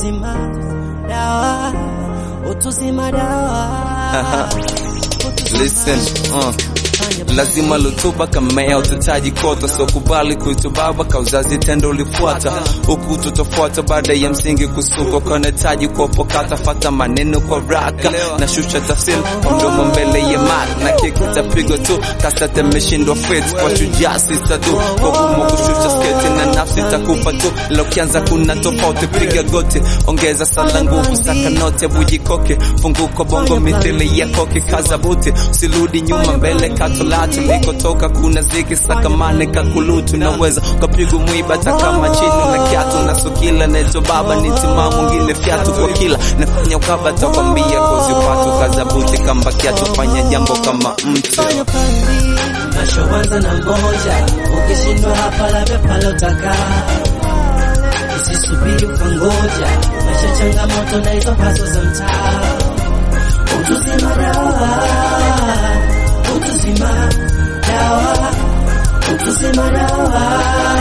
utuzima dawa utuzima dawa Listen, uh. Lazima lutuba kamea utataji kota so kubali kuitubaba kauzazi tendo ulifuata huku tutofuata baada ya msingi kusuka kanetaji kuopokata fata maneno kwa raka na shusha tafsiri mdomo mbele ya mara na kiku tapigo tu kasate meshindwa fit kwa shujaa sista tu kwa gumu kushusha sketi na nafsi takufa tu ila ukianza kuna tofauti piga goti ongeza sala nguvu saka note bujikoke funguko bongo mithili ya koke kaza buti usirudi nyuma mbele katolatu nilikotoka kuna ziki sakamane kakulutu naweza ukapigwa mwiba hata kama chini na kiatu na sukila neto baba ni timaa mwingine fyatu kwa kila nafanya ukaba takwambia kozi upatu kaza buti kamba kiatu fanya jambo kama mtu fanya pandi nashoanza na moja ukishindwa hapa labda pale utakaa usisubiri ukangoja maisha changamoto na hizo haso za mtaa utuzima dawa utuzima dawa utuzima dawa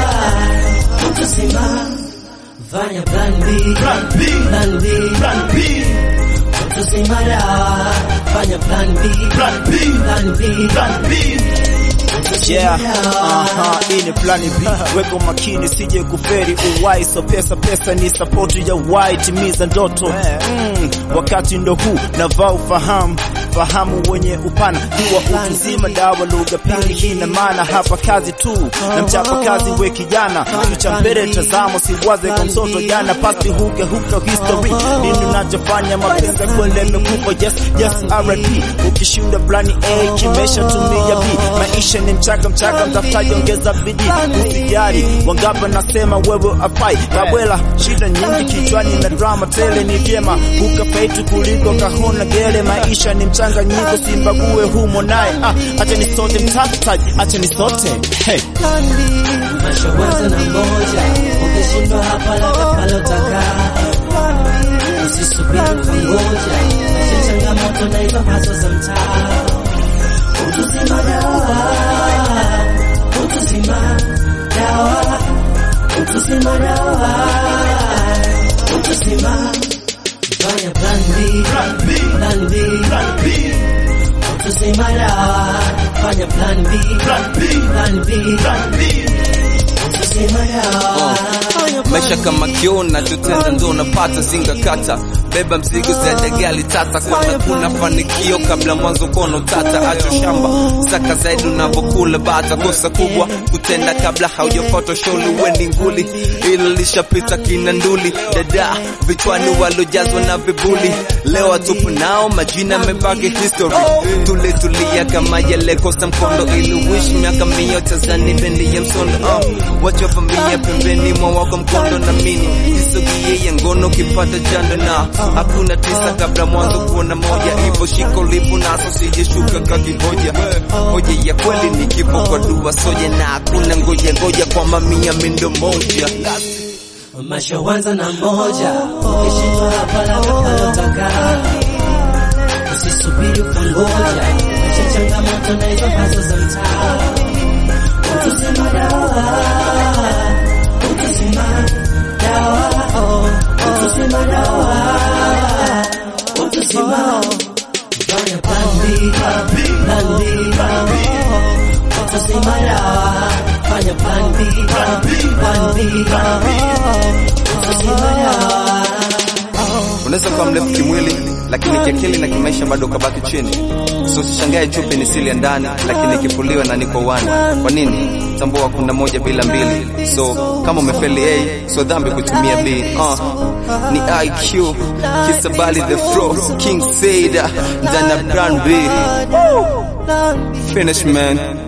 utuzima fanya plan B Plan B. plan B Plan B. utuzima dawa fanya plan B Plan B. plan B Plan B. Yeah, aha, hii ni plani B. Weko makini sije kuferi uwai, so pesa pesa ni support ya wai, timiza ndoto mm, wakati ndo huu navaa ufahamu fahamu wenye upana jua utuzima dawa lugha pili hina maana hapa kazi tu na mchapa kazi we kijana kicha mbele tazamo siwaze kwa mtoto jana pasi huke huka history nini unachofanya mapenzi kwele mekufa yes yes R.I.P ukishinda plani A kimesha tumia B maisha ni mchaka mchaka mtafutaji ongeza bidii usijali wangapa nasema wewe afai kabwela shida nyingi kichwani na drama tele ni vyema ukafaitu kuliko kahona gele maisha ni mchanganyiko simbague humo naye ah, acha ni sote mtafutaji acha ni sote hey. Mashawaza na moja ukishindwa hapa labda pale utakaa usisubiri kungoja maisha changamoto na hizo haso za mtaa utuzima dawa utuzima dawa utuzima dawa utuzima fanya plan B Plan B. plan B Plan B. utuzima dawa fanya plan B Plan B. plan B Plan B. utuzima dawa maisha kama kiona tutenda ndo unapata zinga kata beba mzigo zaidi ya gali tata kwanza kuna fanikio kabla mwanzo kono tata acho shamba saka zaidi unavyokula bata kosa kubwa kutenda kabla haujafuata sholi wendi nguli ilo lishapita kina nduli dada vichwani walojazwa na vibuli leo atupu nao majina mebaki history tule tulia kama yalekosa mkondo ili wish miaka mia tazani bendi ya msondo uh, wachovamia pembeni mwa wako mkondo na mini isogie ya ngono ukipata jando na hakuna tisa kabla mwanzo kuona moja ipo shiko lipo naso sijeshuka kakihoja hoja ya kweli ni kifo kwa dua soja na hakuna ngoja ngoja kwa mamia mindo moja Mashawanza na moja ukishindwa hapa labda pale utakaa usisubiri ukangoja maisha changamoto na hizo haso za mtaa utuzima dawa utuzima dawa utuzima dawa utuzima fanya plan B plan B utuzima dawa fanya plan B plan B utuzima dawa unaweza kuwa mrefu kimwili lakini kiakili na kimaisha bado ukabaki chini so usishangae chupi ni sili ya ndani lakini ikifuliwa na niko wani kwa nini tambua kuna moja bila mbili so kama umefeli a so dhambi kutumia b uh, ni iq kisabali the fro king saida ndana brand b finish man